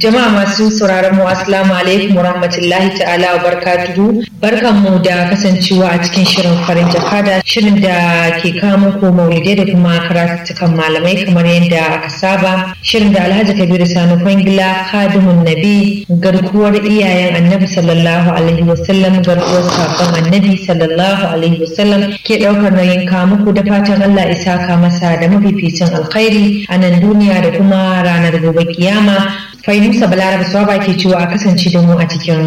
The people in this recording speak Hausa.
Jama'a masu sauraron mu assalamu alaikum warahmatullahi ta'ala wa barakatuhu. Barkanmu da kasancewa a cikin shirin farin jakada shirin da ke kawo muku maulidai da kuma karatukan malamai kamar yadda aka saba. Shirin da Alhaji Kabiru Sani Kwangila Kadimun Nabi garkuwar iyayen Annabi sallallahu alaihi wasallam garkuwar sakon Annabi sallallahu alaihi wasallam ke ɗaukar nauyin kawo muku da fatan Allah isa ka masa da mafificin alkhairi a nan duniya da kuma ranar gobe kiyama. Fainusa Balaraba Swaba ke cewa a kasance da mu a cikin